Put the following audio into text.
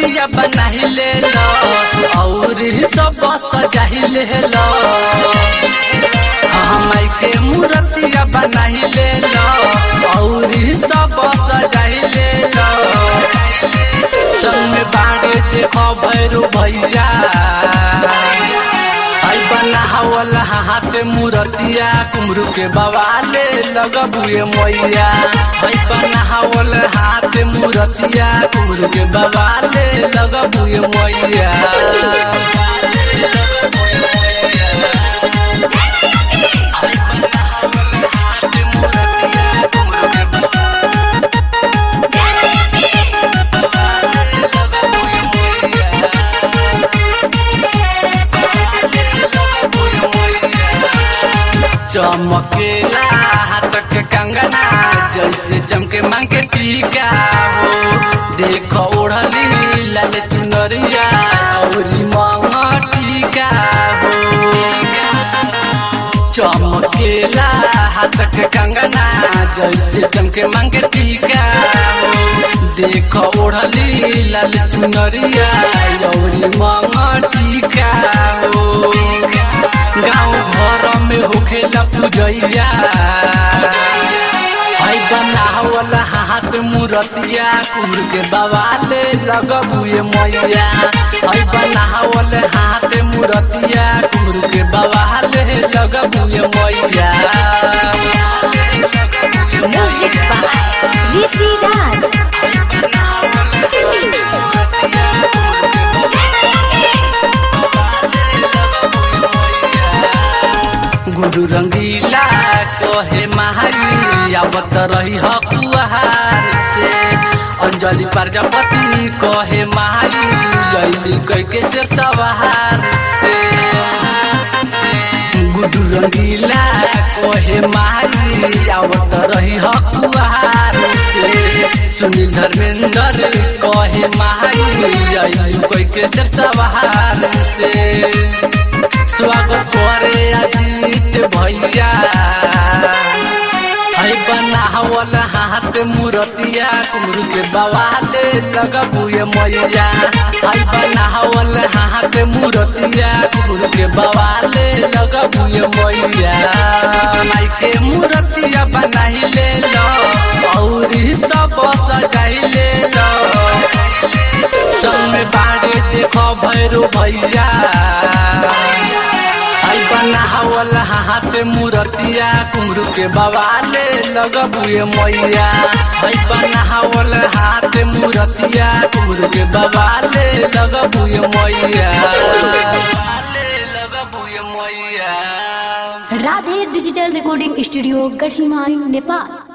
मूर्तिया बनाही ले लो और सब सजाही ले लो माई के मूर्तिया बनाही ले लो और सब सजाही ले लो संग में बाड़े देखो भैरू भैया आई बनावल हाथ मूर्तिया कुमरू के बवाले लगबुए मैया आई बनावल हाथ मूर्तिया कुमरू के बवाले लगबुए मैया चमकेला हाथ के कंगना जैसे चमके मांग के टीका हो देखो ओढ़ली लाल चुनरिया और मांगा टीका हो चमकेला हाथ के कंगना जैसे चमके मांग के टीका हो देखो ओढ़ली लाल चुनरिया और मांगा टीका हो गाँव घर में होखेला पूजैया हाय बनावल हाथ मूर्तिया कुम्र के बवाले लगबुए मैया हाय बनावल हाथ मूर्तिया कुम्र के बवाले लगबुए मैया म्यूजिक बाय ऋषि राज गुरु रंगीला कहे महारी आवत रही हकुहार से अंजलि प्रजापति कहे महारी जैली कह के शेर सवार से गुरु रंगीला कहे महारी आवत रही हकुहार से सुनील धर्मेंद्र कहे महारी जैली कह के शेर सवार से स्वागत करे अजीत भैया है बनावल हाथ मूर्तिया कुमरू के बवाले लगबुए मैया है बनावल हाथ मूर्तिया कुमरू के बवाले लगबुए मैया माई के मूर्तिया बनाही ले लो और सब सजाही ले लो संग में बाड़े देखो भैरू भैया आई बनावल हाथ मूर्तिया कुमरू के बवाले लगबुए मैया आई बनावल हाथ मूर्तिया कुमरू के बवाले लगबुए मैया लगबुए मैया Radhe digital recording studio Gadhimai Nepal